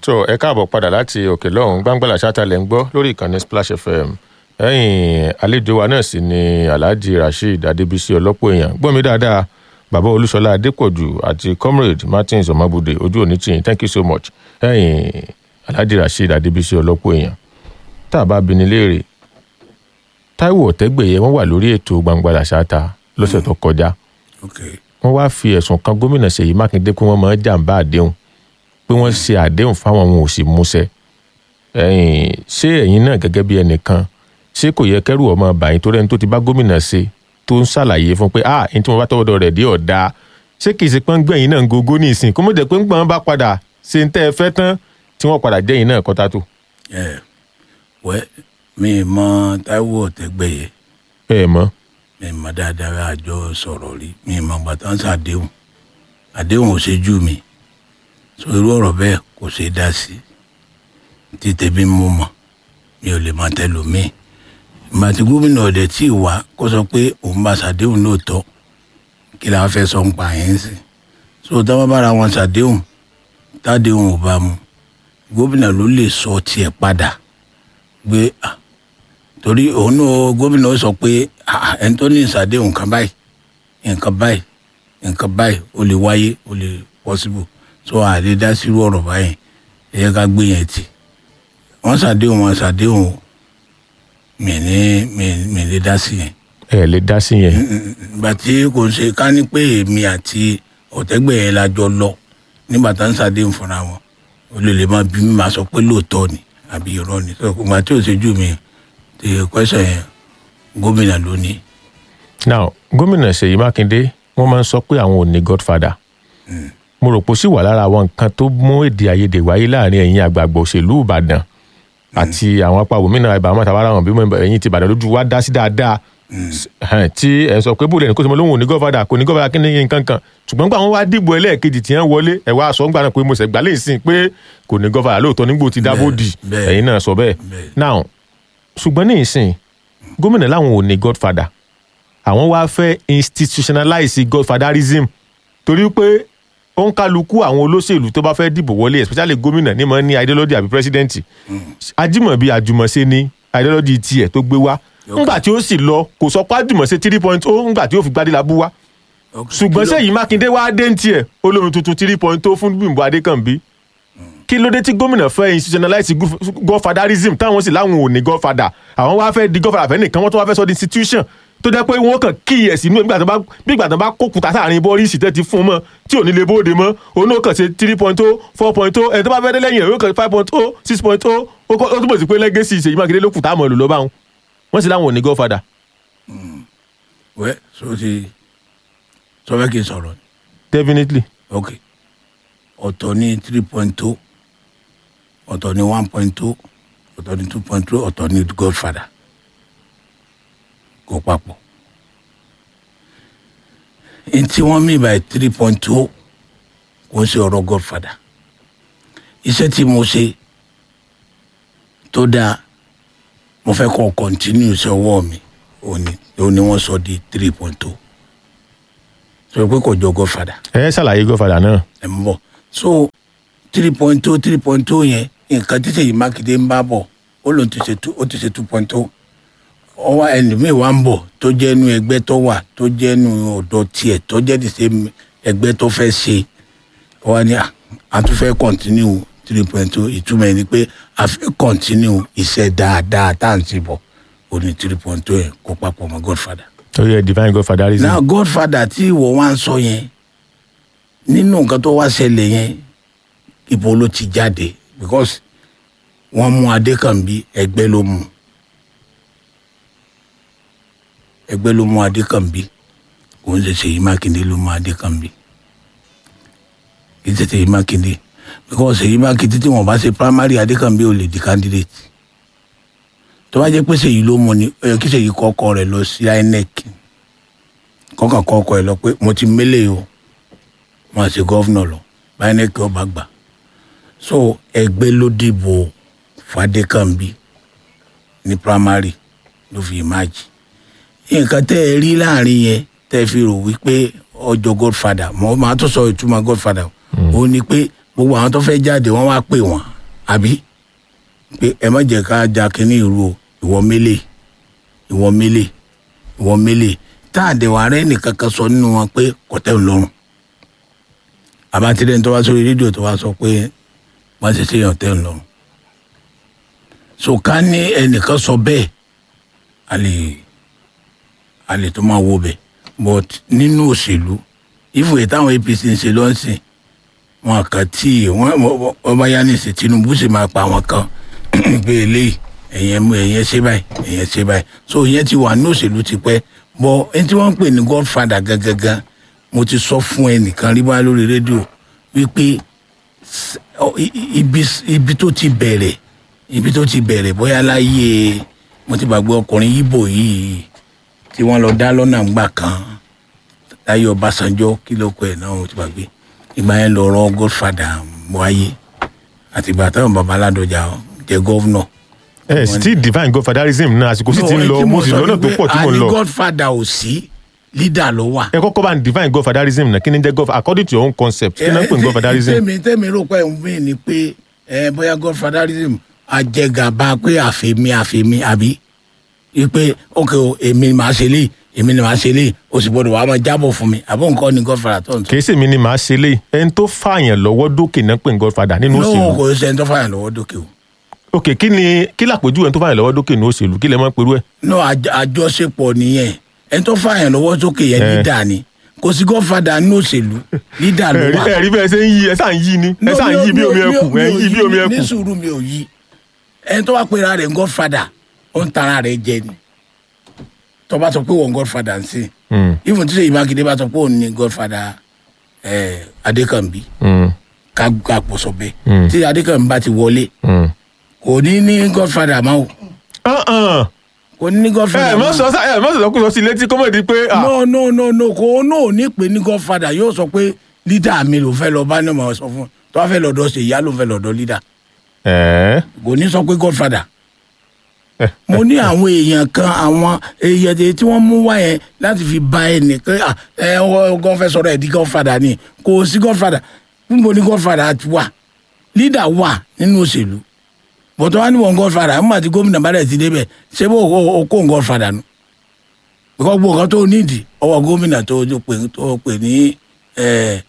tó ẹ káàbọ̀ padà láti òkè lọ́hùn gbàngbàlà ṣáàtàlẹ̀ ń gbọ́ lórí ìkànnì splash fm ẹ̀yìn àlejò wa náà sì ni alhaji rasheed adébísí ọlọ́pọ̀ èèyàn gbọ́ mi dáadáa bàbá olúṣọlá adépọ̀jù àti comrade martins ọmọbùdé ojú òní tìyìn thank you so much ẹ̀yìn alhaji rasheed adébísí ọlọ́pọ̀ èèyàn tá a bá bi ní léèrè táíwò ọ̀tẹ́gbẹ̀yẹ wọ́n wà lórí ètò gbàngbàlà ṣáàtà lọ́sẹ̀ tó kọjá okay wọ́n wá fi ẹ̀sùn kan gómìnà ṣèyí mákindé pé wọ́n máa ń jàǹbá àdéhùn pé wọ́n ṣe àdéhùn fáwọn wọn ò sì múṣẹ ẹ̀yin ṣé ẹ̀yin náà gẹ́gẹ́ bí ẹnìkan ṣé kò yẹ kẹ́rù ọmọ bàyín tó rẹ́ni tó ti bá gómìnà ṣe tó ń ṣàlàyé fún pé ah ẹni tí wọ́n bá tọwọ́dọ̀ rẹ̀ dé ọ̀dà ṣé kì í ṣe pọ́n gbẹ̀yìn náà ń gogo ní ìsìn kó mọ̀ jẹ́ pé ń gbọ́n bá padà ṣe ń tẹ́ ẹ fẹ́ tán tí wọ́n padà jẹ́yìn náà kọ́ta tó. ẹ wẹ mi ì mọ táíwò ọ̀tẹ́gbẹ̀yẹ ẹ mọ̀ mi ì mọ dáadáa àjọ sọ̀rọ̀ rí mi ì mọ gbàtà ń sàdéhùn àdéhùn ò ṣe jú mi so irú ọ̀rọ̀ bẹ́ẹ̀ kò ṣe é dá sí tí tẹ̀bí mú mọ̀ mi ò lè máa tẹ̀lò mí ìgbà tí gómìnà ọ̀dẹ̀ tí ì wá kó sọ pé òun bá ṣàdéhùn lóòótọ́ kí làwọn fẹ́ sọ ń pa yẹn sí so táwọn bára wọn ṣàdéhùn tádéhùn ò bá mu gómìnà ló lè sọ tiẹ̀ padà gbé ah, torí òun náà gómìnà ó sọ pé ah, ẹni tó ní ìṣàdéhùn nǹkan báyìí nǹkan báyìí nǹkan báyìí ó lè wáyé ó lè possible so àlè dá sírú ọ̀rọ̀ báyìí ẹ yẹ ká gbé yẹn tì wọ́n ṣàdéhùn wọn ṣàdéhùn o. mi ní mi mi lè dá sí yẹn ẹ lè dá sí yẹn ìgbà tí kò ṣe ká ní pé èmi àti ọ̀tẹ́gbẹ̀ yẹn la jọ lọ nígbà tá ń ṣàdéhùn fúnra wọn ó lè lè máa bí mi máa sọ pé lóòótọ́ ni àbí irọ́ ni so ìgbà tí ò ṣe jù mí ti kwẹ́sàn yẹn gómìnà ló ní. now gómìnà ṣèyí mákindé wọ́n máa ń sọ pé àwọn ò ní godfather mo rò pé ó sì wà lára àwọn nǹkan tó mú èdè àìyedè wáyé láàrin ẹ̀yin àgbààgbà òṣèlú ìbàdàn àti àwọn apá òmìnira ìbámu àtàwọn àwọn bímọ ẹ̀yin ti ìbàdàn lójú wa dá sí dáadáa Ẹhẹn, tí ẹ sọ pé bóòlù ẹni kó sọ mọ lóhùn ò ní godfather kò ní godfather kí ni nǹkan kan ṣùgbọ́n nígbà wọn wá dìbò ẹlẹ́ẹ̀kejì tí wọ́n wọlé ẹ̀ wá sọ ńgbà náà pé mo ṣẹ̀ gbà lẹ́sìn pé kò ní godfather lóòótọ́ nígbò tí dábò dì bẹ́ẹ̀. ẹ̀yin náà sọ bẹ́ẹ̀ Bẹ́ẹ̀. now ṣùgbọ́n ní ìsìn gómìnà láwọn ò ní godfather àwọn wá fẹ́ institutionalize godfatherism torí pé ó ń kálukú àwọn olóṣèlú tó bá fẹ́ dìbò wọlé especially gómìnà ní mọ̀ ní ideology àbí president ajímọ̀bí àjùmọ̀ṣe ni ideology tiẹ̀ tó gbé wá ńgbà tí ó sì lọ kò sọ pé àjùmọ̀ṣe three point oh ńgbà tí ó fi gbadé la bú wá ṣùgbọ́n sẹ́yìn mákindé wá dé ń tiẹ̀ olómi tuntun three point oh fún bímbọ adékànbí kí ló dé tí gómìnà fẹ́ institutionalize gu- godfatherism táwọn sì láwọn ò ní godfather àwọn wá fẹ́ di godfather fẹ́ nìkan wọ́n tó wá fẹ́ sọ di institution tó jẹ́ pé wọ́n kàn kíyè sínú nígbà tó bá bí ìgbà tó bá kókùtà sáàrin bọ́ọ̀lì tẹ́ ti fún un mọ́ tí ò ní lè bóde mọ́ òun náà kàn ṣe three point oh four point oh ẹni tó bá fẹ́ dé lẹ́yìn ẹ̀ yóò kàn five point oh six point oh ó kọ́- ó túbọ̀ sí pé legacy Ṣèyí Mákindé ló kù tá a mọ̀ lò lọ́ba wọn wọ́n sì láwọn ò ní godfather wẹ́ so ti sọ fẹ́ kí n sọ̀rọ̀ ni definitely ok ọ̀tọ̀ ní three point two ọ̀tọ̀ ní one point two ọ̀tọ̀ ní two point two ọ̀tọ̀ ní godfather kò papọ̀ n tí wọ́n mí by three point two kò ń ṣe ọ̀rọ̀ godfather iṣẹ́ tí mo ṣe tó dáa mo fẹ́ kọ́ continue sí ọwọ́ mi òní òní wọ́n sọ di three point two sọ pé kò jọ godfather ẹ ṣàlàyé godfather náà ẹ ń bọ̀ so three point two three point two yẹn nǹkan tí Ṣèyí Mákindé ń bá bọ̀ ó lòun ti ṣe two ó ti ṣe two point two ọwọ́ ẹlòmíì wá ń bọ̀ tó jẹ́ inú ẹgbẹ́ tó wà tó jẹ́ inú ọ̀dọ̀ tiẹ̀ tó jẹ́ ti ṣe ẹgbẹ́ tó fẹ́ ṣe ọwọ́ ni à, a tún fẹ́ continue three point two ìtumọ̀ ẹ̀ ni pé a fẹ́ continue iṣẹ́ dáadáa tá à ń ṣe bọ̀ ó ní three point two yẹn kó papọ̀ mọ́ Godfather torí ẹ divine godfatherism now godfather tí ìwọ wá ń sọ yẹn nínú nǹkan tó wá ṣẹlẹ̀ yẹn ibo ló ti jáde because wọ́n mú adékànbí ẹgbẹ́ ló mú ẹgbẹ́ ló mú adékànbí kò ń ṣe Ṣèyí Mákindé ló mú adékànbí kì í ṣe Ṣèyí Mákindé because Ṣèyí Mákindé tí wọ́n bá ṣe primary adékànbí ò lè di candidate tó bá jẹ́ pé Ṣèyí ló mú ni ó yẹ kí Ṣèyí kọ́kọ́ rẹ̀ lọ sí INEC kọ́kàn kọ́kọ́ ẹ lọ pé mo ti mélé o mo àti gọ́vnọ̀ lọ báyìí ní kí ọba gbà so ẹgbẹ́ ló dìbò Fadékànbí ní primary ló fi ìmáàjì nǹkan tẹ́ ẹ rí láàrin yẹn tẹ́ ẹ fi rò wípé ọjọ́ godfather mo máa tó sọ ìtumọ̀ godfather ó ní pé gbogbo àwọn tó fẹ́ jáde wọ́n wá pè wọ́n àbí pé ẹ má jẹ́ ká ja kínní ìrú o ìwọ mélè ìwọ mélè ìwọ mélè tá a dẹ̀wà rẹ nìkan kan sọ nínú wọn pé kọ̀tẹ́ ń lọ́rùn àbátẹ́lẹ̀ tó wá sórí rédíò tó wá sọ pé wọ́n ti ṣèyàn tẹ́ ń lọ́rùn so ká ní ẹnìkan sọ bẹ́ẹ̀ a lè a lè tó máa wo bẹ̀ but nínú òṣèlú ìfòye táwọn apc ń ṣe lọ́sìn wọn kàn tí wọn wọn bá yá nísìn tinubu sì máa pa àwọn kan pé eléyìí ẹ̀yẹn mú ẹ̀yẹn ṣe báyìí ẹ̀yẹn ṣe báyìí so ìyẹn ti wà ní òṣèlú ti pẹ́ bọ́ ẹni tí wọ́n ń pè ní godfather gangan mo ti sọ fún ẹnìkan rí bá lórí rédíò wípé s- ọ, i- i- ibi ibi tó ti bẹ̀rẹ̀ ibi tó ti bẹ̀rẹ̀ bóyá láyé mo ti gbàgbé ọkùnrin yíbò yìí tí wọ́n lọ dá lọ́nà ńgbà kan láyé ọbásanjọ́ kí ló kọ ẹ̀ náà mo ti gbàgbé ìgbà yẹn lọ̀rọ̀ godfather wáyé àtìgbà táwọn baba aládọjà jẹ gọ́vnọ̀. ẹ sì ti divine godfatherism náà àsìkò sì ti ń lọ mo sì lọ́nà tó pọ̀ tí mo ń àní lọ godfather ò sí leader ló wà. ẹ kọ́kọ́ bá ń divine godfatherism náà kí ni jẹ́ god according to your own concept kí náà ń pè ní godfatherism tèmi tèmi rò pé ń mí ni pé ẹ bóyá godfatherism àjẹgàba pé àfẹmí àfẹmí àbí wípé ok o èmi ni màá ṣe léyìí èmi ni màá ṣe léyìí o sì gbọdọ̀ wàá máa jábọ̀ fún mi àbọ̀ nǹkan ni godfather tó ń sọ. kìí sèmi ni màá ṣe lé ẹni tó fààyàn lọ́wọ́ dókè náà pè ní godfather nínú no òṣèlú kò ṣe ẹni tó fàyàn lọ́wọ́ dókè o. ok kí ni kí làpèjú ẹni tó fààyàn lọ́wọ́ dókè nínú òṣèlú kí lẹ máa ń perú ẹ. no àj- àjọṣepọ̀ nìyẹn ẹni tó fàyàn lọ́wọ́ sókè yẹn Eh. leader ni kò sí godfather nínú òṣèlú leader ló ẹ̀rí wà. ẹ̀rí bẹ́ẹ̀ ṣe ń yí ẹ sáà ń yí ni ẹ No, sáà ń mi ò- yí bí mi ò- omi mi ò- ẹkùn ẹ ń mi ò yí bí omi ní ẹkùn. sùúrù mi ò yí ẹni tó bá pera rẹ̀ ń godfather ó ń tara rẹ̀ jẹ ni tó bá sọ pé wọ́n godfather ń sìn Mm, even tí sèyí mákindé bá sọ pé òun ní godfather eh, adékànbí mm, ká ká pọ̀ sọ bẹ́ẹ̀ Mm. tí adékànbí bá ti wọlé mm. kò ní ní godfather máa o Ah, ah. kò ní ní ẹ godfather mọ sọ sá- ẹ mọ sọ kó sọ sí létí kọ́mọ̀dé pé ah, no no no no kò náà ní pé ní godfather yóò sọ pé leader mi ló fẹ́ lọ bá ní ọmọ sọ fún un tó bá fẹ́ lọ́dọ̀ ṣe ìyá ló fẹ́ lọ́dọ̀ leader ẹ̀ kò ní sọ pé godfather ẹ̀, mo ní àwọn èèyàn kan àwọn èèyàn tí tí wọ́n mú wá yẹn láti fi ba ẹnì pé à, ẹ ọgọ́ fẹ́ sọ̀rọ̀ ẹ̀ di godfather ni kò sí godfather níbo ni godfather ti wà leader wà nínú òṣèlú bọ̀tọ̀ wá ní wọn godfather nígbà tí gómìnà bá dẹ̀ ti débẹ̀ ṣé bó o o kó godfather nu because gbogbo nǹkan tó nídìí ọwọ́ gómìnà tó tó pè tó pè ní ẹ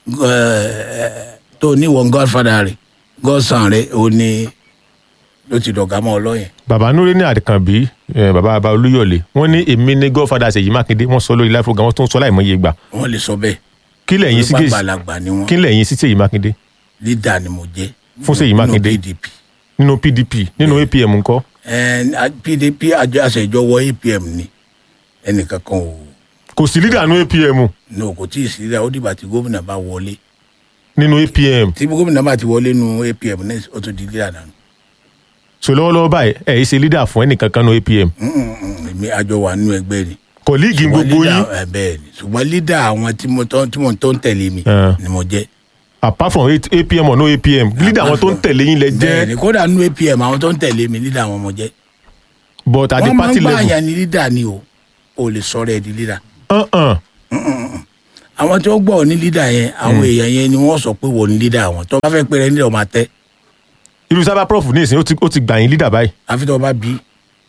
ẹ tó ní wọn godfather rẹ̀ godson rẹ̀ ó ní ló ti dọ̀gá mọ́ ọ lọ́yìn. bàbá núré ní àdìkànbí ẹ, bàbá bàbá olúyọ̀lé wọ́n ní èmi ní godfather ṣèyí mákindé wọ́n sọ lórí live program wọ́n tún sọ láìmọye gbà wọ́n lè sọ bẹ́ẹ̀ kí lẹ́yìn sí nípa kéèsì gbàlagbà ni wọ́n kí lẹ́yìn sí ṣèyí mákindé lídà ni mo jẹ́ Fún Ṣèyí nínú Mákindé. pdp nínú pdp nínú apm ńkọ́ Ẹn, a- pdp àjọ àṣẹjọwọ apm ni ẹnìkan kan ò kò sí leader nínú apm ní o kò tí ì sí rẹ ó dìgbà tí gómìnà bá wọlé nínú apm tí gómìnà bá ti wọlé nu apm náà ó tún di lídà náà so lọ́wọ́lọ́wọ́ báyìí ẹ̀ ẹ́ ṣe leader fún ẹnìkan kan nínú apm èmi àjọ wà nínú ẹgbẹ́ ni kọ̀líìgì Ṣùgbọ́n gbogbo leader- yín ẹ, bẹ́ẹ̀ ni ṣùgbọ́n lídà àwọn tí mo tọ́ tí mo tó ń tẹ̀lé mi Eh. ni mo jẹ́ apart from eight- apm or no apm leader àwọn tó ń tẹ̀lé yín lẹ bẹ́ẹ̀ ni jẹ́ kódà nínú apm àwọn tó ń tẹ̀lé mi lídà àwọn mo jẹ́ but at the wọ́n máa party ń gbà level yàn ní lídà ni o ò lè sọ̀rọ̀ ẹ̀ di lídà uh-uh. àwọn tí wọ́n gbọ́ ọ ní lídà yẹn àwọn èèyàn yẹn ni wọ́n sọ pé wọ́n ní lídà àwọn tó bá fẹ́ pé rẹ nílẹ̀ ọmọ àtẹ irú sábà prof ní ìsìn ó ti- ó ti gbà yín leader báyìí àfi tó bá bí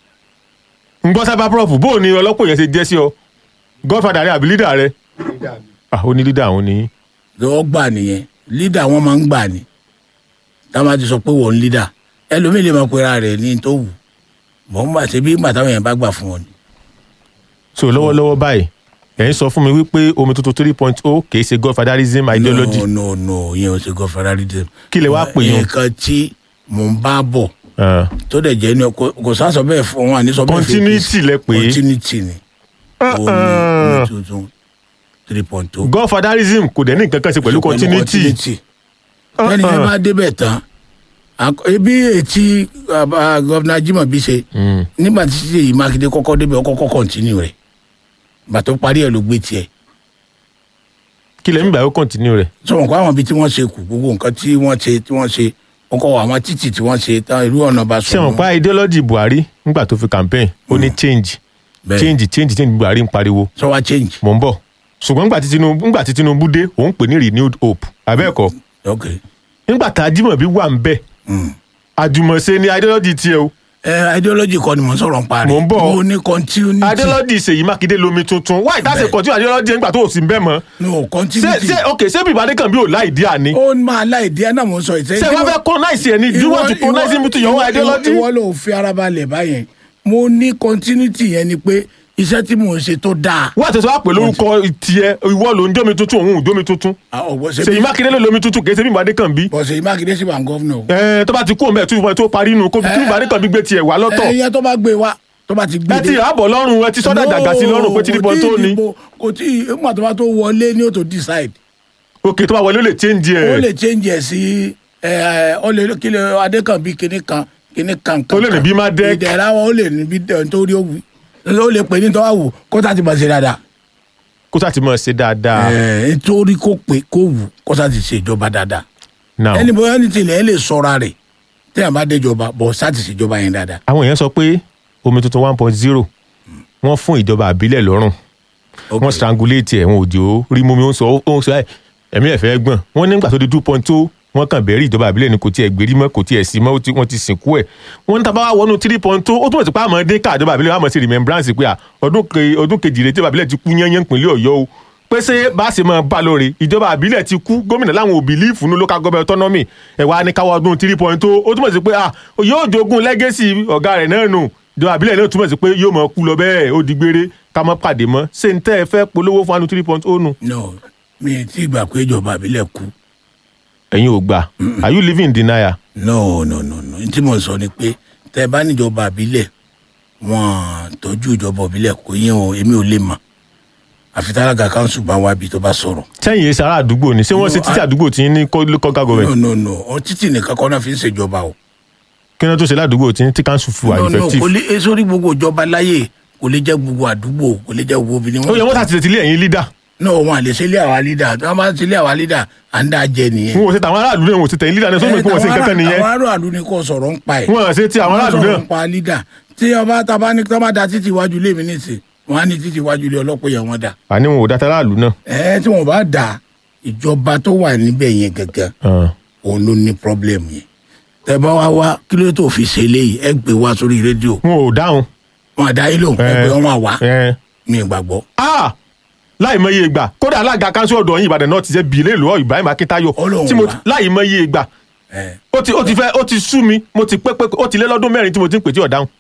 ń gbọ́ sábà prof bó o ní ọlọ́pọ̀ yẹn ṣe jẹ́ sí ọ godfather rẹ àbí leader rẹ ah ó ní leader àwọn ní lọ́wọ́ gbà nìyẹn lídà wọn máa ń gbà ní táwọn bá ti sọ pé wọ́n ní lídà ẹlòmíì lè máa pera rẹ̀ ní tó wù mọ̀ ń gbà ṣe bí ìgbà táwọn yẹn bá gbà fún wọn ni. so lọ́wọ́lọ́wọ́ báyìí ẹ̀ ń sọ fún mi wípé omi tuntun three point oh kì í ṣe godfatherism ideology no no no yẹn ò ṣe gọ ferrari dé. Kí lẹ wá pè yín? nǹkan tí mò ń bá bọ̀ Ah, tó dẹ̀ jẹ́ ní kò kò sá sọ bẹ́ẹ̀ fún wọn àní sọ bẹ́ẹ̀ fún continuity lẹ pè é continuity ni omi omi tuntun three point two. godfatherism kò dẹ̀ ní nǹkan kan ṣe pẹ̀lú continuity ẹni yẹn bá débẹ̀ tán àk- ebi etí gọ́vnà Jimobi ṣe Mm. nígbà tí Ṣèyí Mákindé kọ́kọ́ débẹ̀ ó kọ́kọ́ kọ́ntínú rẹ̀ bàtọ́ parí ẹ̀ ló gbé tiẹ̀ kí lẹ́yìn ìgbà yóò continue rẹ̀ sọ̀rọ̀ kó àwọn ibi tí wọ́n ṣe kù gbogbo nǹkan tí wọ́n ṣe tí wọ́n ṣe wọ́n kọ́ àwọn títì tí wọ́n ṣe tán irú ọ̀nà bá ṣé sọ wọn pa ideology buhari nígbà tó fi campaign ó ní change Bẹ́ẹ̀. change change change buhari ń pariwo sọ wá change mò ń bọ̀ ṣùgbọ́n nígbà tí tinubu nígbà tí tinubu dé òun pè ní renewed hope abẹ́ẹ̀kọ́ ok nígbà tá Ajímọ̀bí wà ń bẹ̀ Mm. àjùmọ̀ṣe ni ideology tiẹ̀ o ẹ ideology kọ́ ni mo ń sọ̀rọ̀ ń parí Mò ń bọ̀. mo ní continuity ideology Ṣèyí Mákindé lomi tuntun why that's a Bẹ́ẹ̀. continue ideology nígbà tó o sì ń bẹ́ mọ́ no ṣé continuity ṣé ok ṣé bí ìbàdí kan bí ò láì dí àní ó máa láìdí ẹ náà mo ń sọ ìtẹ́ ṣé wọ́n fẹ́ colonize ẹ̀ ni do you want to colonize him to your own ideology ìwọ ló fi ara balẹ̀ báyẹn mo ní continuity yẹn ni pé iṣẹ́ tí mò ń ṣe tó dáa wọ́n àti sọ wá pè lórúkọ tiẹ̀ ìwọ ló ń jómi tuntun òun ò jómi tuntun ọ̀gbọ́n ṣe Ṣèyí Mákindé ló lomi tuntun kì í ṣe bí ìbàdí kan bí bọ̀ Ṣèyí Mákindé sì wà ń gọ́fúnà o. ẹ tó bá ti kú òun bẹ́ẹ̀ tó ìwọ tó parí inú kó bí ìbàdí kan bí gbé tiẹ̀ wá lọ́tọ̀ ẹ̀yẹ tó bá gbé wa tó bá ti gbé ẹ ti àbọ̀ lọ́rùn ẹ ti sọ́dà dàgbà sí lọ́rùn pé tí níbọn tó ní kò tí ìgbà tó bá tó wọlé ní ó tó decide ok tó bá wọlé ó lè change ó ẹ̀ lè change ẹ̀ sí ẹ ó lè kí lè adékànbí kinní kan kinní kan kan Ó lè ní bí má dẹ́. ìdẹ̀ra wọn ó lè ní bí dẹ̀ nítorí ó wù ó lè pè ní tọ́wọ́ wù kó tá ti bọ̀ sí dáadáa kó sá ti mọ̀ ṣe dáadáa ẹ nítorí kó pè kó wù kó tá ti ṣe ìjọba dáadáa now ẹni bóyá ní tilẹ̀ ẹ lè sọ́ra rẹ̀ tẹ́yà bá déjọba bọ̀ sá ti ṣèjọba yẹn dáadáa. àwọn èèyàn sọ pé omi tuntun one point zero wọ́n fún ìjọba àbílẹ̀ lọ́rùn wọ́n strangulate ẹ̀ wọn ò jò ó rí mú mi ó ń sọ ó ń sọ ẹ̀ ẹ̀mí ẹ̀ fẹ́ gbọ̀n wọ́n nígbà tó di two point two wọ́n kàn bẹ̀rẹ̀ ìjọba àbílẹ̀ ni kò tiẹ̀ gbérí mọ́ kò tiẹ̀ sí mọ́ ó ti- wọ́n ti sìnkú ẹ̀ wọ́n ní tábà wá wọnú three point two ó túmọ̀ sí pé àmọ́ dé ká ìjọba àbílẹ̀ àmọ́ sí remembrance pé à, ọdún ke- ọdún kejì rẹ̀ tí ìjọba àbílẹ̀ ti kú yányán pínlẹ̀ ọ̀yọ́ o pé ṣé bá ṣe máa bá lóore ìjọba àbílẹ̀ ti kú gómìnà láwọn ò bìlífù ní local government autonomy ẹ̀ wá ní káwọ́ ọdún three point two ó túmọ̀ sí pé à, yóò jogún legacy ọ̀gá rẹ̀ náà nù ìjọba àbílẹ̀ náà túmọ̀ sí pé yóò mọ̀ kú lọ bẹ́ẹ̀ ó di gbére ká mọ́ pàdé mọ́ ṣé n tẹ́ ẹ fẹ́ polówó fún anu three point oh nù no mi ì tí ì gbà pé ìjọba àbílẹ̀ kú ẹ̀yin ò gbà are you living in denial no no no no tí mo sọ ni pé tẹ bá níjọba àbílẹ̀ wọn tọ́jú ìjọba àbílẹ̀ kò yín o èmi ò lè mọ̀ àfi tálága kanṣu bá wá bí tó bá sọ̀rọ̀. sẹ́yìn èsì ará àdúgbò ni ṣé wọ́n ṣe títí àdúgbò tí ní local no government no no ọ títì nìkan kọ́ náà fi ń ṣèjọba o. kí wọ́n tó ṣe ládùúgbò tí ní tí council fún wa no no kò effective lè sórí gbogbo ìjọba láyè kò lè jẹ́ gbogbo àdúgbò kò lè jẹ́ gbogbo obìnrin. ó yẹ wọ́n ṣàtìlẹ̀ tilé ẹ̀yin leader no wọn à lè ṣe ilé àwa lídà tí wọn bá ṣe ilé àwa lídà à ń dá jẹ nìyẹn. wọn ò ṣe tàwọn aráàlú náà wọn ò ṣe tẹ̀yìn leader náà sọ́dọ̀ pé wọ́n ṣe nǹkan kan nìyẹn àwọn aráàlú ni kò sọ̀rọ̀ ń pa ẹ̀. wọn ò ṣe ti àwọn aráàlú wọ́n náà sọ̀rọ̀ ń pa lídà tí ọba taba ní tọ́ba da títí iwájú ilé mi nìsín wọn á ní títí iwájú ilé ọlọ́pọ̀ yẹn wọ́n dà. àní wọn ò dá aráàlú náà ẹ tí wọn bá dà ìjọba tó wà níbẹ̀ yẹn gangan Ah. òun ló ní pọ́blẹ́mù yẹn. tẹ bá wá wá kí ló tó fi ṣe eléyìí ẹ gbé wá sórí rédíò wọn ò dáhùn wọn àdá yìí lòun ẹ Eh. gbé wọn wá ẹ mi ì gbàgbọ́. ah láì mọye ìgbà kódà alága kanṣu ọ̀dọ̀ yín Ìbàdàn náà ti ṣe bìlẹ̀ lọ́wọ́ Ibrahim Akíntáyọ̀ Ó lóun tí mo wá. láì mọye ìgbà ẹ ó ti ó ti fẹ́ ó ti sú mi mo ti pé pé ó ti lé lọ́dún mẹ́rin tí mo ti ń pè tí ò dáhùn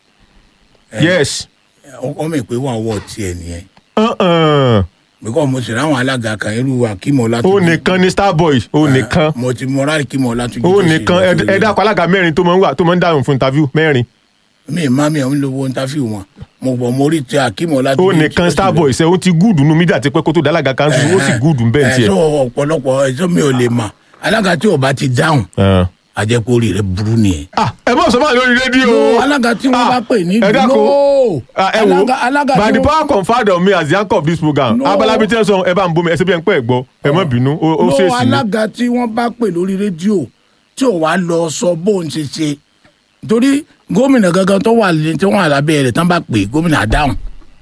yes ọkọ mi pé wọn wọ tiẹ̀ nìyẹn Uh-uh. bíkọ́ mo sì ráwọn alága kan irú akímọ̀ ó látúnjì. nìkan ní starboy ó nìkan mo ti mọra akímọ̀ látúnjì. ó nìkan ẹ- ẹ dákọ̀ alága mẹ́rin tó máa ń wà tó máa ń dáhùn fún interview mẹ́rin mi má mi àwọn olówó ntàfíù wọn mo gbọ́ mo rí ti akímọ̀ ó látúnjì. nìkan starboy ṣe ó ti gúùdù nu mídíà ti pẹ́ kó tó dá alága kanṣu ó sì gúùdù bẹ́ẹ̀ ẹ tiẹ̀. sọ ọ̀pọ̀lọpọ̀ ẹjọ́ mi ò lè mà alága tí ò bá ti dáhùn Ah. àjẹpọ̀ rẹ̀ burú nìyẹn. Ah, ẹ mọ̀ sọ́mọ́ lórí rédíò. No, alága tí wọ́n Ah, bá pè ní ẹ dákun. no. Ah, ẹ wo Alága- alága by tí the wọ́n- power conferred on me as the anchor of this program No. abalabi tí ẹ sọ ẹ bá ń bomi ẹ ṣe bí ẹ ń pẹ́ ẹ gbọ́ ẹ má bínú ó ó no ṣèèṣì ni. alága tí wọ́n bá pè lórí rédíò tí ò wá lọ sọ bóun ṣe ṣe torí gómìnà gangan tó wà lé tí wọ́n wà lábẹ́ rẹ̀ tán bá pè gómìnà dáhùn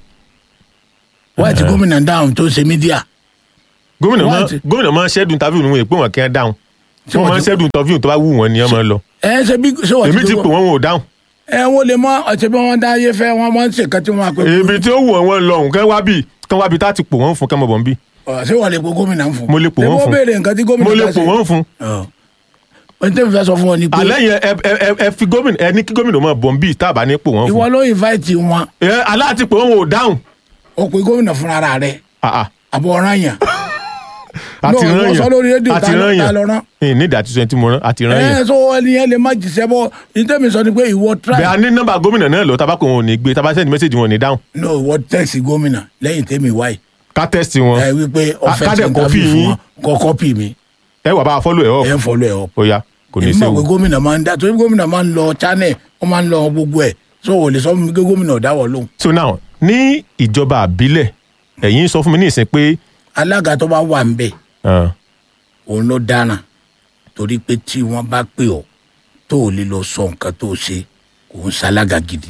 wáyé tí gómìnà dáhùn tó ṣe mídíà gómìnà máa What? gómìnà máa ń ṣẹ́dùn interview níwọ̀n èpè wọn kí wọ́n dáhùn Ṣé wọ́n wọ́n máa ń ti- ṣẹ́dùn interview tó bá wù wọ́n ni wọ́n máa ń lọ. ẹ ṣe bí ṣé wọ́n èmi ti gbọ́- pè wọ́n wọn ò dáhùn ẹ wọ́n lè mọ ọ̀sẹ̀ bí wọ́n dá ayé fẹ́ wọ́n máa ń ṣe nǹkan tí wọ́n máa pè ibi tí ó wù wọ́n wọn lọ òun kán wá bì kán wá bì tá a ti pò wọ́n fún kán mọ̀ bọ̀ ń bì Ọ̀, ṣé wọ́n lè pe gómìnà ń fún. Mo lè pò wọ́n Ṣé fún. béèrè nǹkan tí gómìnà mo lè bá pò ṣe? wọ́n fún. Ọ̀. ohun tí mo fẹ́ sọ fún wọn ni pé alẹ́ yẹn ẹ ẹ ẹ- ẹ fi gómìnà ẹ ní kí gómìnà máa bọ̀ ń bì tá a bá ní pò wọ́n ìwọ fún. ló invite wọn ẹ aláàtì pé wọn ò dáhùn. o pe gómìnà fúnra rẹ̀ Ah, ah. àbọ̀ ọ̀ràn yàn. àti No, rán ìwọ sọ lórí yàn rédíò, àti ta ló- rán ta yàn ló rán? ní ìdí àti sọ ẹni tí mo rán àti rán yàn. ẹ sọ ẹni yẹn lè má jìṣẹ́ bọ́ ìtẹ́mi sọ ni pé ìwọ try bẹ́ẹ̀ a ní nọ́mbà gómìnà náà lọ tabako wọn ò ní gbé tabasẹ́ni mẹ́sẹ̀gì wọn ò ní dáhùn no ìwọ text gómìnà lẹ́yìn tẹ́mi wáyé ká tẹ́sítì wọn ẹ wípé Ká- ọ̀fẹ́ ká ti dẹ̀ ń copy tàbí fún yín. wọn kọ́ kọ́pì mi ẹ wà bá a fọ́lù ẹ̀ ọ́ ẹ ń fọlọ́ ẹ̀ ọ́. ó yá kò ní í èmi ṣe mọ̀ pé o. gómìnà máa ń dá torí gómìnà máa ń lọ channel wọ́n máa ń lọ gbogbo ẹ̀ so ò lè sọ fún mi pé gómìnà ò dáwọ́ lóhùn. so now ní ìjọba àbílẹ̀ ẹ̀yin sọ fún mi ní ìsìn pé alága tó bá wà ń bẹ̀ ah, òun ló dáràn torí pé tí wọ́n bá pè ọ́ tó ò lè lọ sọ nǹkan tó ṣe kò ń ṣalága gidi.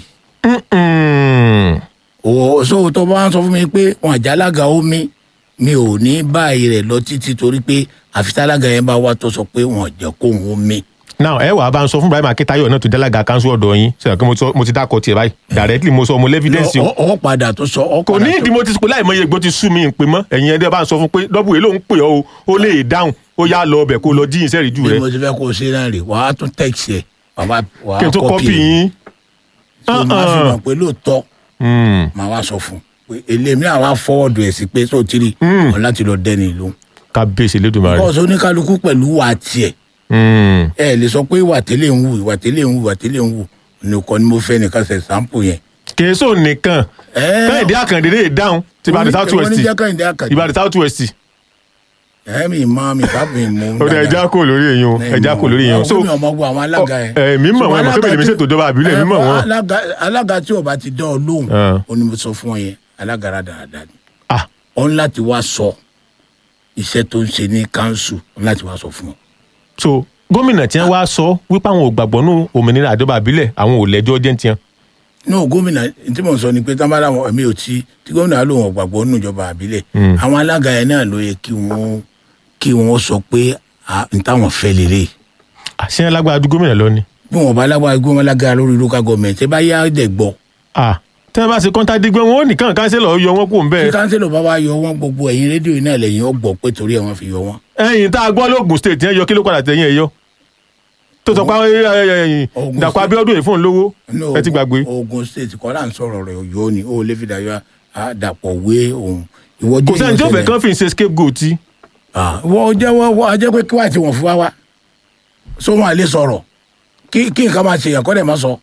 mm, ò so tó bá ń sọ fún mi pé wọn àjàlága omi mi ò ní báyìí rẹ̀ lọ títí torí pé àfitálága yẹn bá wá tó sọ pé wọn jẹ́ kóhun omi. now ẹ wàá bá ń sọ fún Ibrahim Akitayo náà tó dálága kanṣu ọ̀dọ̀ yín sọ pé mo sọ- mo ti dákọ tiẹ̀ báyìí directly mo sọ mo lẹ́fídẹ́ǹsì o ọ ọ padà tó sọ ọ kò padà ní tó- ìdí mo ti pè láì mọye gbó ti sú mi pè mọ́ ẹ̀yin ẹ̀dẹ́ bá ń sọ fún pé dọ́bù èlò ń pè ọ́ o ó lè dáhùn ó yá lọ ọbẹ̀ kó lọ jíyìn sẹ́rìí jù bí rẹ̀ mo ti fẹ́ kó o ṣe náà rè wàá tún tẹ̀sí ẹ̀ wàá wàá kí n tó kọ́pì yín. tó máa fi Uh-uh. mọ̀ pé lóòótọ́ Hmm. màá wá sọ fún un pé elémi àwa fọwọ́dù ẹ̀ sí pé tó ti rí Mm. ọ̀ láti lọ dẹ́ni ìlú. kábíyèsí lẹ́dùnmáà rẹ̀. bọ́ọ̀sì oníkálukú pẹ̀lú wà tiẹ̀ Hmm. ẹ lè sọ pé ìwà tẹ́lẹ̀ ń wù ìwà tẹ́lẹ̀ ń wù ìwà tẹ́lẹ̀ ń wù nìkan ni mo fẹ́ nìkan ṣe sampo yẹn. kèésò nìkan Ẹ́, kẹ́hìndé àkàndé lè dáhùn ti Ìbàdàn south wọ́n ní west jẹ́ Kẹ́hìndé Àkàndé. Ìbàdàn south west ẹ mi mọ mi bá mi mú. ó dẹ ẹja kò lórí èyàn o ẹja kò lórí èyàn o so mi ò mọ gbọ́ àwọn alága yẹn. ẹ mi mọ̀ wọn ẹ mọ̀ kébèlè mi ṣètò ìjọba àbílẹ̀ mi mọ̀ ẹ, wọn. alága- alága tí o bá ti dán ọ lóhùn Ah. ó ní mo sọ fún ọ yẹn alága rà dáadáa ni ah ọ ní láti wá sọ iṣẹ́ tó ń ṣe ní kánsù ọ ní láti wá sọ fún ọ. so gómìnà tí wọn wá sọ wípé àwọn ò gbàgbọ́ nù òmìnira àjọba àbílẹ̀ àwọn ò lẹ́jọ́ jẹ́ tiẹ̀ ní o gómìnà tí mo sọ ni pé tábàdà wọn èmi ò tí tí gómìnà ló wọn gbàgbọ́ nínú ìjọba àbílẹ̀ Mm. àwọn alága yẹn náà ló yẹ kí wọ́n kí wọ́n sọ pé à, n táwọn fẹ́ lélẹ̀ àṣẹ lágbára ju gómìnà lọ ni bí wọn bá lágbára gómìnà alága lórí local government ẹ bá yá dẹ̀ gbọ́ ah tí wọn bá ṣe kọ́ńtà dígbẹ́ wọn ò nìkan kánsẹ́lọ̀ yọ wọn kó ń kí bẹ́ẹ̀ kánsílò bá wá yọ wọn gbogbo ẹ̀yin rédíò yìí náà lẹ́yìn ó gbọ́ pé torí ẹ̀ wọ́n fi yọ wọn. ẹ̀yìn tá a gbọ́ lóògùn state yẹn yọ kí ló padà tẹ̀yìn ẹ̀ yọ tó sọ pé Ògùn Dàpọ̀ State- Abíọ́dún yìí fún un lówó Ní ẹ ti gbàgbé Ogun State kọ́ là ń sọ̀rọ̀ rẹ̀ Ọ̀yọ́ ni ó lè fi dàyọ àdàpọ̀ wé òun. ìwọ kò jẹ́ sẹ́ni tí ó fẹ́ ìyọ̀sẹ̀lẹ̀. kán fi ṣe scapegoat tí wọ́n jẹ́ wọ́n wọ́n jẹ́ pé kí wàá tí wọ́n fún wa wá so wọn à lè sọ̀rọ̀ kí kí nǹkan máa ṣe yàn kọ́ dẹ̀ máa sọ.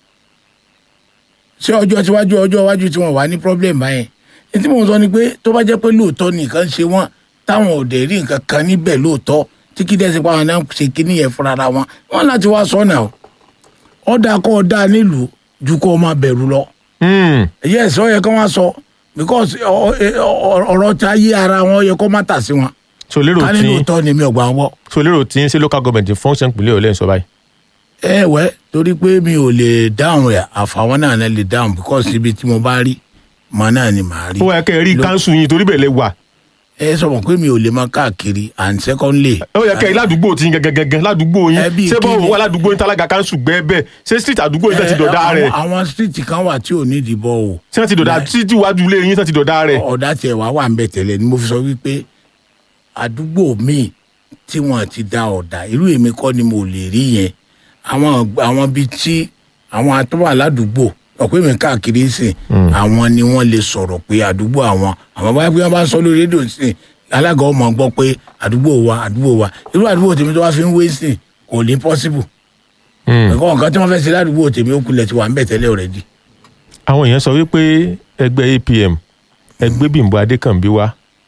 ṣé ọjọ́ tíwájú ọjọ́ iwájú tí wọ́n wà ní problem báyẹn ní tí mò ń sọ ni pé tó bá jẹ́ pé lóòótọ́ nìkan ṣe wọ́n táwọn ò dẹ̀ rí nǹkan kan níbẹ̀ lóòótọ́ tí kí dẹ́sẹ̀ pa àwọn náà ṣe kíní yẹn fúnra ra wọn wọn láti wá sọ́nà o ọ̀dà kọ́ ọ̀dà nílùú ju kó o máa bẹ̀rù lọ Hmm. yes ó yẹ kó wá sọ because ọ- ọ- ọ̀rọ̀ tí a yé ara wọn ó yẹ kó má tà sí wọn so lérò ká ní tí lóòótọ́ ni mi ò gbà wọ́n. so lérò tí ń ṣe local government function ìpínlẹ̀ ọ̀lẹ́ ń sọ báyìí ẹ wẹ́ torí pé mi ò lè dáhùn rẹ̀ àfàwọn náà náà lè dáhùn because ibi tí mo bá rí mọ náà ni màá rí. ó yẹ kẹ́ ẹ rí Ló- káńsù yín torí bẹ́ẹ̀ lẹ wà ẹ sọ wọn pé mi ò lè máa káàkiri and secondly. ó yẹ kẹ́ ẹ ládùúgbò tí yín gẹ́gẹ́gẹ́ ládùúgbò yín Ẹbí ṣé bọ́ọ̀ kíni? wà ládùúgbò yín tálága káńsù gbẹ́ bẹ́ẹ̀ ṣé street àdúgbò yín tán ti dọ̀dá ẹ, rẹ̀ àwọn- àwọn street kan wà tí ò ní ìdìbò o ṣé wọ́n ti dọ̀dá títí wájú ilé yín tán ti dọ̀dá rẹ̀ ọ̀dà tiẹ̀ wá wà ń bẹ̀ tẹ́lẹ̀ ni mo fi sọ wípé àdúgbò míì tí wọ́n ti da ọ̀dà irú èmi kọ́ ni mo lè rí yẹn àwọn àwọn bíi tí àwọn atọ́wà aládùúgbò ọ̀pẹ́ mi káàkiri sìn àwọn ni wọ́n lè sọ̀rọ̀ pé àdúgbò àwọn àwọn báyìí wọ́n bá ń sọ lórí rédíò sìn alága ọmọ gbọ́ pé àdúgbò wa àdúgbò wa irú àdúgbò tèmi tó wá fi ń wé sìn kò ní possible Hmm. nǹkan nǹkan tí wọ́n fẹ́ ṣe ládùúgbò tèmi ó kulẹ̀ ti wà ń bẹ̀ tẹ́lẹ̀ already àwọn èèyàn sọ wípé ẹgbẹ́ APM ẹgbẹ́ Bímbọ́ Adékànbí wá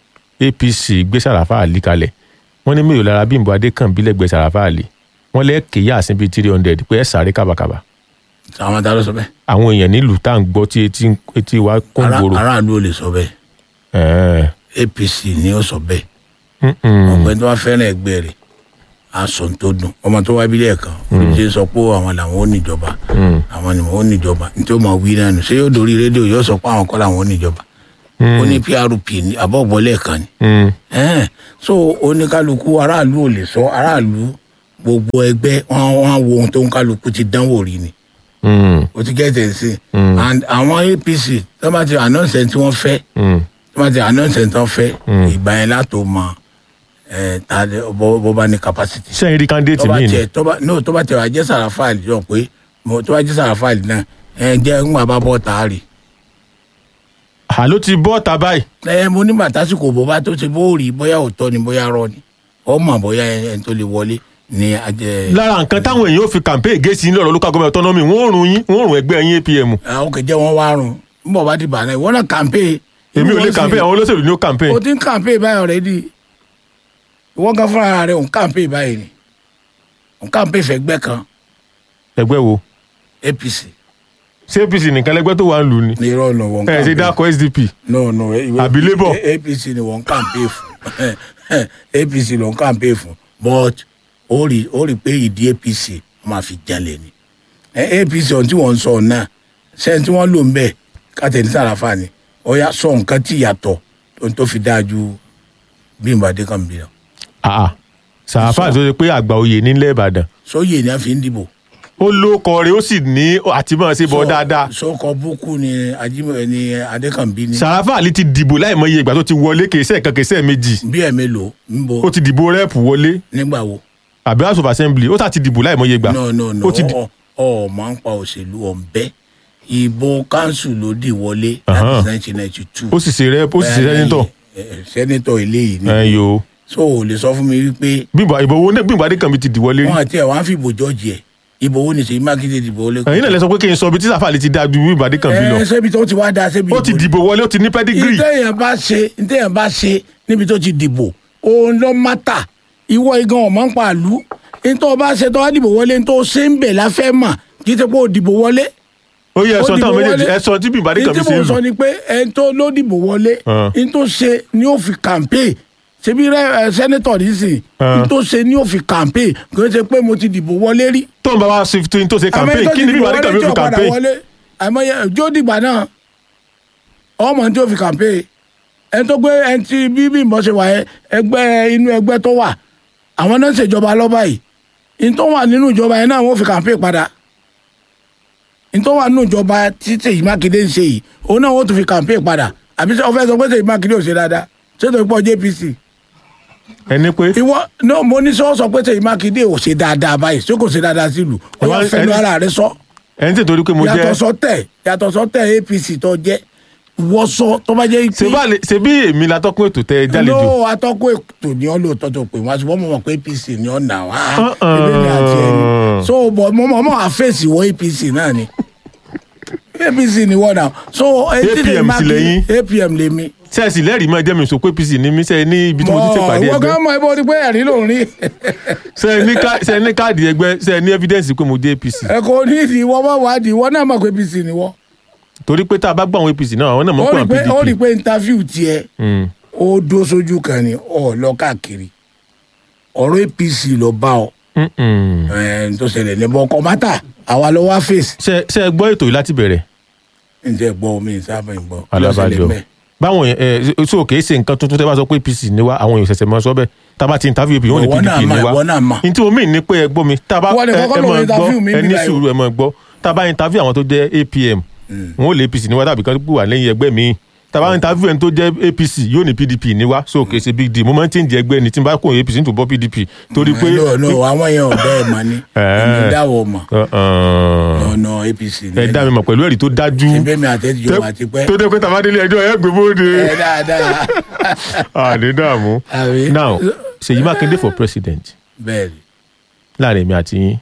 APC gbé Sàràfà Àlì kalẹ̀ wọ́n ní mélòó lára Bímbọ́ Adékànbí lẹ́gbẹ̀ẹ́ Sàràfà Àlì wọ́n lẹ́ kéyà sí bíi three hundred pé ẹ sáré kábàkàbà àwọn ta ló sọ bẹ́ẹ̀ àwọn èèyàn nílùú tá à ń gbọ́ tí etí etí wa kún Ará- gbòòrò. aráàlú ò lè sọ bẹ́ẹ̀ Ẹ̀ẹ́. apc ni ó sọ bẹ́ẹ̀ Mm-mm. ọ̀gbẹ́ni tó bá fẹ́ràn ẹgbẹ́ rẹ̀ aṣọ tó dùn ọmọ tó wá bílẹ̀ kan olùdíje sọ pé àwọn làwọn ò níjọba Mm. àwọn ni wọn ò níjọba nítorí wọn wí náà nù ṣé yóò dórí rédíò yóò sọ pé àwọn kọ́ làwọn ò níjọba ó ní prp ní àbọ̀bọ̀lẹ̀ kan ni Mm. Ẹ̀hẹ́n. so oníkálukú aráàlú ò lè sọ aráàlú gbogbo ẹgbẹ́ wọn wọn wo ohun tó ń kálukú ti dánwò rí ni Mm. o ti gẹ́tẹ̀ sí and àwọn apc tó bá ti announce ẹni tí wọ́n fẹ́ Mm. tí wọ́n ti announce ẹni tí wọ́n fẹ́ ìgbà yẹn látò mọ ẹ̀ ta lẹ- bó bó bá ní capacity sẹ́yìn rí candidate tó bá mi ni tiẹ̀ tó bá no tó bá tiẹ̀ wá jẹ́ sàràfàlì yọ pé mo tó bá jẹ́ sàràfàlì náà ẹ jẹ́ ń wà bá bọ́ tààrí àló ti bọ́ ọ̀tá báyìí ẹ mo ní bàtásìkò bó bá tó ti bó rí bóyá òótọ́ ni bóyá rọ ni ọmọ bóyá ẹni tó lè wọlé ní ajẹ́ lára nǹkan táwọn èèyàn ò fi campaign gẹ̀ẹ́sì ní ọ̀rọ̀ local government autonomy wọ́n ò rùn yín wọ́n ò rùn ẹgbẹ́ yín APM àwọn kẹjẹ wọn wá rùn ń bọ̀ bá ti bà náà ìwọ náà campaign èmi ò lè campaign àwọn olóṣèlú ní ó campaign o ti ń campaign báyìí already ìwọ gan fúnra rẹ òun campaign báyìí ni òun campaign fẹ́gbẹ́ kan ẹgbẹ́ wo APC ṣé APC nìkan lẹgbẹ́ tó wà ń lù ní ní irọ́ ọ̀nà wọn ẹ̀ ṣe dákọ̀ SDP no no ìwé Àbí Labour? APC ni wọ́n campaign fún APC ló ń campaign fún but ó rí ó rí pé ìdí APC wọ́n máa fi jalè ni Eh, APC ohun tí wọ́n ń sọ náà sẹ́yìn tí wọ́n lò ń bẹ̀ kátẹ́ni sàràfà ni ó yà sọ nǹkan tí yàtọ̀ tó tó fi dáa ju Bímbọ́ Adékànbí lọ. Ah, sàáfà tó ṣe pé àgbà oyè nílẹ̀ ìbàdàn sóyè ni a fi ń dìbò. ó lóko rẹ̀ ó sì ní àtìmọ́ ṣe bọ́ dáadáa sọkọ búkú ni ajímọ̀ ni adékànbí ni. sàáfà àlì ti dìbò láìmọye ìgbà tó ti wọlé kèsẹ́ kan kèsẹ́ méjì bí ẹ̀ mélòó ń bo ó ti dìbò rẹ́ẹ̀pù wọlé nígbà wo. àbí house of assembly ó sà ti dìbò láìmọye ìgbà no no no ó ti di- ọ ọ máa ń pa òṣèlú ọ̀nbẹ ìbò kánsù ló dì wọlé Ahan. láti nineteen ninety two. ó sì ṣe rẹ́ẹ̀pù ó sì ṣe sẹ́nitọ̀ sẹ́nitọ̀ eléyìí ni ẹ̀ yo so ò lè sọ fún mi wípé bímbọ ìbò owó náà bímbọ adékànbí ti dìwọlé rí wọn àti ẹ̀ wọ́n á fi ìbò jọ́ọ̀jì ẹ̀ ìbò wo ni sèyí mákindé dìbò wọlé. ẹ̀yin náà lẹ sọ pé kí n sọ ibi tí sàáfà àlì ti dáa ju bímbọ adékànbí lọ ẹ ṣébi tó ti wá da ṣébi ó ti ìbò ni. dìbò wọlé ó ti ní pẹ́dígírì ìtẹ̀yàn bá ṣe ìtẹ̀yàn bá ṣe níbi tó ti dìbò òun ló mátà ìwọ igan ọ̀mọ́ ń pa àlú nítorí ọba ṣe tó wá dìbò wọlé nítorí ṣé ń bẹ̀ láfẹ́ mà kì í ṣe pé ó dìbò wọlé. ó yẹ ó ẹ̀sọ́ dìbò táwọn méjèèjì wọlé. ẹ̀sọ́ tí bímbọ adékànbí ní tí ṣe mo ń sọ lù ni pé ẹni tó ló dìbò wọlé Ah. ní tó ṣe ni ó fi campaign ṣebí rẹ ẹ sẹ́nẹ́tọ̀ nísìn Ah. ní tó ṣe ni ó fi campaign kì í ṣe pé mo ti dìbò wọlé rí. tó ń bá wa ṣe fi tó ṣe campaign tó kí ti ni dìbò bímbọ wọlé adékànbí tí ó ó fi padà campaign wọlé àìmọye jó dìgbà náà ọmọ tí ó fi campaign ẹni tó gbé ẹni tí bí Bímbọ́ ṣe wà yẹn ẹgbẹ́ inú ẹgbẹ́ tó wà àwọn náà ń ṣèjọba lọ́ba yìí ní tó wà nínú ìjọba yẹn náà wọ́n fi campaign padà ní tó wà nínú ìjọba tí Ṣèyí Mákindé ń ṣe yìí òun náà wọ́n tún fi campaign padà àbí ṣé o fẹ́ sọ pé Ṣèyí Mákindé ò ṣe dáadáa ṣé tó pọ̀ JPC ẹni pé ìwọ náà mo ní sọ sọ pé Ṣèyí Mákindé ò ṣe dáadáa báyìí ṣé kò ṣe dáadáa sílùú ó yà Ẹni- fẹnu ẹni- ara rẹ sọ ẹni tí torí pé mo yàtọ̀ jẹ́ sọ́tẹ̀ yàtọ̀ sọ́tẹ̀ APC tó jẹ́ wọ́n sọ tó bá jẹ́ ṣe bá lè ṣe bí èmi la tọ́kùn ètò tẹ jálejò ló atọ́kùn ètò ní ọ́ lóòótọ́ tó pè wá ṣùgbọ́n mo mọ̀ pé APC ní ọ́ nà wá Uh-uh. ebi ni àti ẹni so bọ̀ mo mọ̀ mọ̀ àfẹ́sì wọ APC náà ni APC ni wọ́n náà so etí lè APM má sì kí lẹ́yìn. APM lè mi. sẹ́ẹ̀sì lẹ́rìí máa jẹ́ mi sọ pé apc ní mí sẹ́ẹ̀ ní ibi tí mo ti ṣe pàdé ìwọ ẹgbẹ́ gan mọ ibo ni pé ẹ̀rí ló ń rí sẹ́ẹ̀ ní ká- sẹ́ẹ̀ ní káàdì ẹgbẹ́ sẹ́ẹ̀ ní evidence pé mo dé apc ẹ kò ní ìdí ìwọ bá wà á di ìwọ náà mọ̀ pé APC ni wọ́n. torí pé tá a bá gbọ́ àwọn apc náà àwọn náà mọ̀ ó pé rí àwọn pé ó rí pdp pé interview tiẹ̀ Mm. ó dó sójú kan ni ọ̀ lọ káàkiri ọ̀rọ̀ APC lọ bá ọ. Mm-mm. ẹ̀ tó ṣẹlẹ̀ ní bọ́kọ mátà àwa ló wá fèsì. ṣe ṣe ẹ gbọ́ ètò yìí láti bẹ̀rẹ̀ ǹjẹ́ gbọ́ omi ìsábà ń gbọ́. alábàjọ báwọn ẹ ẹ so kìí ṣe nǹkan tuntun tẹ́ bá sọ pé apc ní wa àwọn èèyàn ṣẹ̀ṣẹ̀ máa sọ bẹ́ẹ̀ tá a bá ti interview apc wọn ní Ìwọ náà pdp ní mà, wa ìwọ náà mà. ní tí mo mìn ní pé ẹ gbọ́ mi tá a bá Ìwọ ni ẹ kọ́kọ́ ẹ lọ máa interview mi gbọ́ ẹ ní nígbà yìí. sùúrù ẹ máa gbọ́ tá a bá interview àwọn tó jẹ́ apm wọn ò lè apc ní wa tàbí kan wà lẹ́yìn ẹgbẹ́ mi tá a bá interview ẹni tó jẹ́ apc yóò ní pdp ní wa so kìí ṣe big deal mo máa ń change ẹgbẹ́ ni tí n bá kó apc ní tó bọ́ pdp torí pé no no àwọn yẹn ò bẹ́ẹ̀ mà ní èmi dáwọ̀ mọ̀ Uh-uh. ọ̀nà APC ní ẹ dá mi mọ̀ pẹ̀lú ẹ̀rí tó dájú ṣebí mi àtẹ́jọ́ àti pẹ́ tó dé pé tàbá délé ẹjọ́ ẹ gbé bóde ẹ dáadáa àní dààmú. àbí now Ṣèyí Mákindé for president bẹ́ẹ̀ ni láàrin èmi àti yín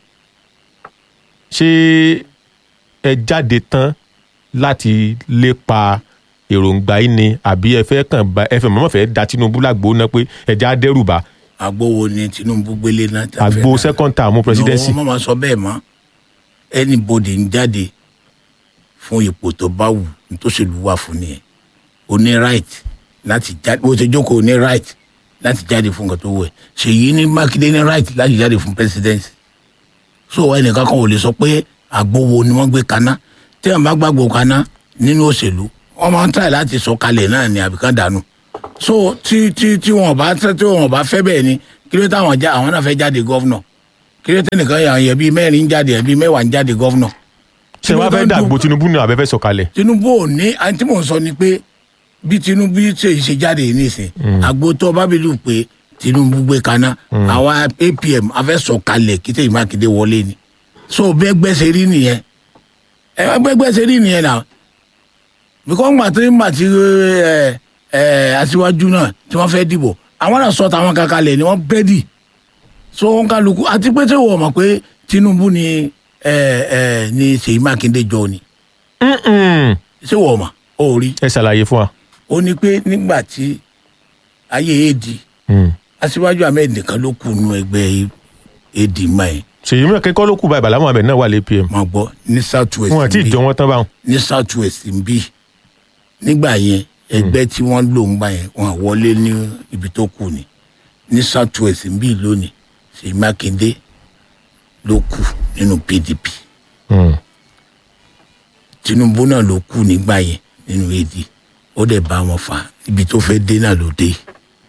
ṣé ẹ jáde tán láti lépa èròǹgbà yín ni àbí ẹ fẹ́ kàn bá ẹ fẹ́ mọ̀mọ́ fẹ́ da Tinubu lágbo náà pé ẹja dẹ́rùbà àgbo wo ni Tinubu gbélé náà tá a fẹ́ àgbo náà? second term presidency no wọ́n máa sọ bẹ́ẹ̀ mọ́ anybody ń jáde fún ipò tó bá wù nítòsílù wà fún nìyẹn o ní right láti jáde bó ṣe jókòó o ní right láti jáde fún nǹkan tó wù ẹ́ Ṣèyí ní Mákindé ní right láti jáde fún presidency so ẹnìkan kan ò lè sọ pé àgbo wo ni wọ́n gbé kaná tí wọ́n bá gbàgbó kaná nínú òṣèlú wọ́n máa ń try láti sọ kalẹ̀ náà ni àbíkan dànù so tí tí tí wọn bá tí wọn bá fẹ́ bẹ́ẹ̀ ni kí ló táwọn já àwọn náà fẹ́ jáde gọ́vnọ̀ kí ló tẹ́nìkan yà yẹ bíi mẹ́rin ń jáde ẹ̀ bíi mẹ́wàá ń jáde gọ́vnọ̀. ṣé wàá fẹ́ dàgbò Tinubu ní àbẹ́fẹ́ sọ̀kalẹ̀ Tinubu ò ní àti tí mò ń sọ ni pé bí Tinubu ṣe ṣe jáde yìí nìsín àgbo tó bábílù pé Tinubu gbé kaná àwa APM afẹ́sọ̀kalẹ̀ kí Ṣèyí Mákindé wọlé ni so bẹ́ẹ̀ gbẹ́sẹ̀ rí nìyẹn ẹ bẹ́ẹ̀ gbẹ́sẹ̀ rí nìyẹn náà because ńgbà tí ńgbà tí ẹ ẹ aṣíwájú náà tí wọ́n fẹ́ dìbò àwọn náà sọ tàwọn kankanlẹ̀ ni wọ́n bẹ́ẹ̀dì so wọn kálukú àti pé tí wọ́n mọ̀ pé Tinubu ni ẹ ẹ ni Ṣèyí Mákindé jọ ni Mm-mm. ṣé wọ́n mọ̀ ó rí ẹ ṣàlàyé fún wa. ó ní pé nígbà tí ayé èdè Mm. aṣíwájú ahmed nìkan ló kù nù ẹgbẹ́ èdè mọ́ ẹ̀ Ṣèyí Mákindé kọ́ ló kù báyìí Bàlá Mohammed náà wà lé APM máa gbọ́ ní south west wọn àti ń bí ìjọ wọn tán báwọn. ní south west ń bí nígbà yẹn ẹgbẹ́ tí wọ́n lò ń gbà yẹn wọn wọlé ní ibi tó kù ni ní south west ń bí lónìí Ṣèyí Mákindé ló kù nínú PDP Mm. Tinubu náà ló kù nígbà yẹn nínú AD ó dẹ̀ bá wọn fà ibi tó fẹ́ dé náà ló dé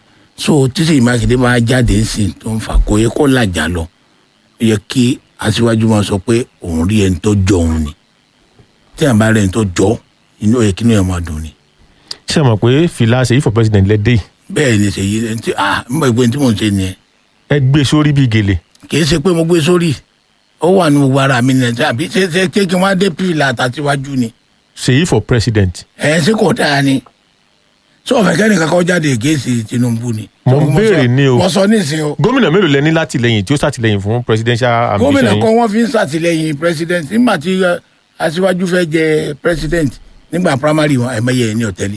so títí mákindé máa jáde ń sìn tó ń fà kó yẹ kó làjà lọ ó yẹ kí aṣíwájú máa sọ pé òun rí ẹni tó jọ òun ni tí àbá rẹ̀ ẹni tó jọ inú ẹ̀ kí inú ẹ̀ máa dùn ni ṣé ẹ mọ̀ pé fìlà ṣèyí for president lẹ́dẹ̀ yìí bẹ́ẹ̀ ni ṣèyí ẹni tí ah ń bọ̀ ìpè tí mò ń ṣe nìyẹn ẹ gbé sórí bíi gèlè kì í ṣe pé mo gbé sórí ó wà ní gbogbo ara mi nìyẹn àbí ṣe ṣe ṣe kí wọ́n á dé pìlà àtàtíwájú ni ṣèyí for president ẹ̀ ṣe kò dáa ni sọ ọ̀fẹ́ kẹ́nìkan kọ́ jáde ègéèsì Tinubu ni. Mo ń sọ- béèrè ní o. mo sọ nísìnyí o gómìnà mélòó lẹ ní látìlẹ́yìn tí ó ṣàtìlẹ́yìn fún presidential ambition gómìnà yín kan wọ́n fi ń ṣàtìlẹ́yìn president nígbà tí eh, aṣíwájú fẹ́ jẹ president nígbà primary wọn ẹ̀mẹ́yẹ ẹ̀ ní ọ̀tẹ́lẹ̀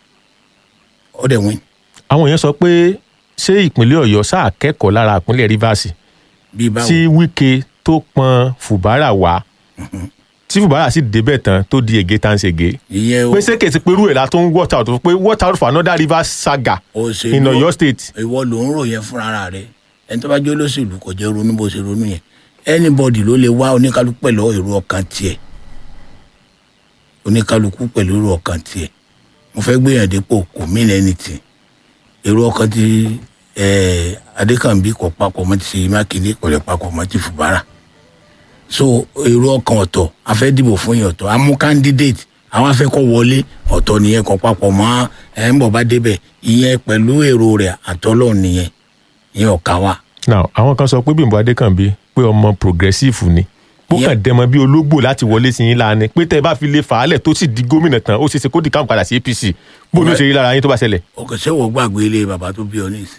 ó dẹ̀ win àwọn èèyàn sọ pé ṣé ìpínlẹ̀ ọ̀yọ́ sáà kẹ́kọ̀ọ́ lára ìpínlẹ̀ rivers bíi báwo tí wike tó pọn fùbárà wá tí fùbárà sì débẹ̀ tán tó di ègé tá ń ṣègé ìyẹn o pé ṣé kèsì pé irú ẹ̀ la tó ń water out pé water out for another river saga òṣèlú in ọ̀yọ́ state ìwọ ló ń ròyìn fúnra rẹ ẹni tó bá jẹ́ olóṣèlú kò jẹ́ ronú bó ṣe ronú yẹn anybody ló lè wá oníkálukú pẹ̀lú èrò ọkàn tiẹ̀ oníkálukú pẹ̀lú èrò ọkàn tiẹ̀ mo fẹ́ gbéyàn dépò kò mean anything èrò ọkàn ti eh, adékànbí kò papọ̀ mọ́ ti ṣèyí mákindé kò lè papọ̀ mọ́ ti fùbárà so èrò ọkàn ọ̀tọ̀ a fẹ́ dìbò fún yẹn ọ̀tọ̀ amú candidate àwọn afẹ́kọ̀ wọlé ọ̀tọ̀ nìyẹn kan papọ̀ mọ́ ẹ̀ ń bọ̀ bá débẹ̀ ìyẹn pẹ̀lú èrò rẹ̀ àtọ́lọ́ nìyẹn ìyẹn ọ̀ka wa. now àwọn kan sọ pé bímbọ adékànbí pé ọmọ progressive ni bó Yeah. kàn dẹmọ bí ológbò láti wọlé sí yín láàánú pé tẹ ẹ bá fi lè fà á lẹ̀ tó sì di gómìnà tán ó ṣeé ṣe kó di káwọn padà sí apc bó ló ṣe rí lára yín tó bá ṣẹlẹ̀ ọkọ̀ ṣé wọ́n gbàgbé ilé bàbá tó bí ọ nísìn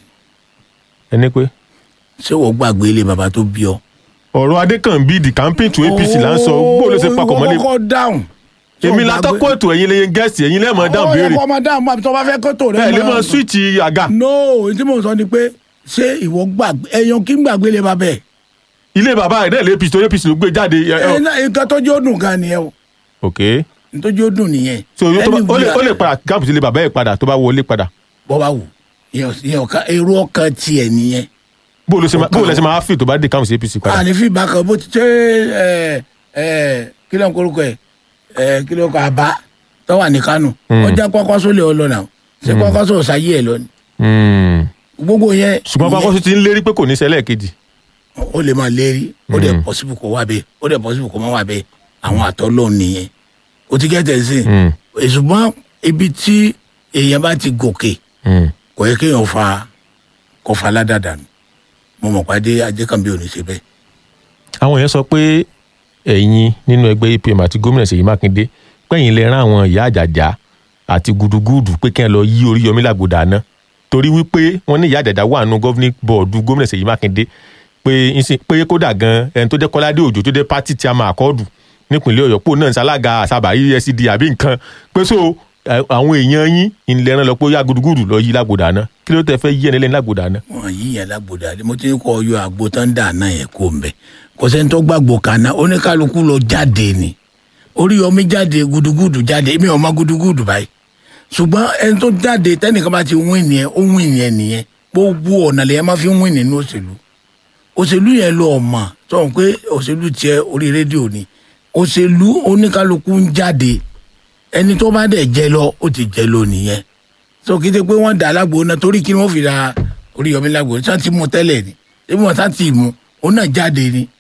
ẹni pé ṣé wọ́n gbàgbé ilé bàbá tó bí ọ. ọ̀rọ̀ adékànbí the campaign to apc là ń sọ bó ló ṣe papọ̀ mọ́lẹ̀ kọ́kọ́ dáhùn. èmi látọ́kọ̀ ètò ẹ̀yin lẹ́yìn gẹ́ẹ̀sì ẹ̀yin lẹ́ẹ̀mọ́ dáhùn béèrè ó yẹ kó ọmọ dáhùn máa tó bá fẹ́ kó tó rẹ. ẹ̀ lè mọ swíìtì àga no ohun tí mò ń sọ ni pé ṣé ìwọ gbàgbé ẹyan kí n gbàgbé ilé bàbá ẹ̀. ilé bàbá ẹ̀ náà lè apc tó apc ló gbé jáde ẹ- ẹ- ẹ náà nǹkan tó jẹ́ ó dùn gan nìyẹn o ok nǹkan tó jẹ́ ó dùn nìyẹn. so yóò tó bá- ó lè ó lè Anywhere- padà gáàpù sí ilé bàbá ẹ̀ padà tó bá wọlé padà bọ́ bá wù ìyẹn ìyẹn ọ̀ka èrò ọkàn tiẹ̀ nìyẹn. bó ló ṣe máa bó ló ṣe máa fi tó bá dé káwọn sí apc padà àní fi bákan bó ti ṣe ẹ ẹ kí ló ń korúkọ ẹ ẹ kí ló ń kọ àbá tó wà ní kánò ọjà kwakwaso lè ọ lọ náà ṣé kwakwaso ò sáyé ẹ lọ ni Hmm. gbogbo yẹn ṣùgbọ́n pápá tó ti ń lérí pé kò ní ṣẹlẹ̀ kejì ó lè máa lérí ó dẹ̀ pọ́sibú kó wà bẹ́ẹ̀ ó dẹ̀ pọ́sibú kó má wà bẹ́ẹ̀ àwọn àtọ́ lọ́ọ̀ nìyẹn o ti gẹ́tẹ̀ sí Hmm. ṣùgbọ́n ibi tí èèyàn bá ti gòkè Hmm. kò yẹ kéèyàn fa kó fa aládàdà nù mo mọ̀ pàdé ajẹ́kànbí ò ní ṣe bẹ́ẹ̀ àwọn èèyàn sọ pé ẹ̀yin nínú ẹgbẹ́ apm àti gómìnà ṣèyí mákindé pẹ̀yìn lè rán àwọn ìyá àjàjà àti gudugudu pé kí ẹ lọ yí oríyọmí làgbòdà náà torí wípé wọ́n ní ìyá àjàjà wà nù governing board gómìnà ṣèyí mákindé pé ńsìn- pé kódà gan ẹni tó jẹ́ kọ́ládé òjò tó jẹ́ pátì tí a máa kọ́ọ̀dù nípìnlẹ̀ ọ̀yọ́ pò náà ń ṣalága àṣàbà escd àbí nǹkan pé so ẹ, àwọn èèyàn yín ìlẹ̀ rán lọ pé ó yá gudugudu lọ yí làgbòdà náà kí ló tẹ fẹ́ yí ẹni lẹ́ni làgbòdà náà wọn yìí yẹn lágbòdà mo ti ní kọ ọyọ àgbo tán dà náà yẹn kó mbẹ kò sẹ́ni tó gbàgbọ́ kaná oníkálukú lọ jáde ni Oríyọmí jáde gudugudu jáde èmi ò mọ gudugudu báyìí ṣùgbọ́n ẹni tó jáde tẹ́nìkan bá ti wín nìyẹn ó wín nìyẹn nìyẹn gbogbo ọ̀nà lèyẹn máa fi wín nínú òṣèlú òṣèlú yẹn lọ ọ̀mà sọ̀rọ̀ pé òṣèlú tiẹ̀ orí rédíò ni òṣèlú oníkálukú ń jáde ẹni tó bá dẹ̀ jẹ lọ ó ti jẹ lọ nìyẹn so kí n ṣe pé wọ́n dà lágbo náà torí kí ni wọ́n fi ra Oríyọmí lágbo tí wọ́n ti mú tẹ́lẹ̀ ni ebi wọn sá ti mú òun náà jáde ni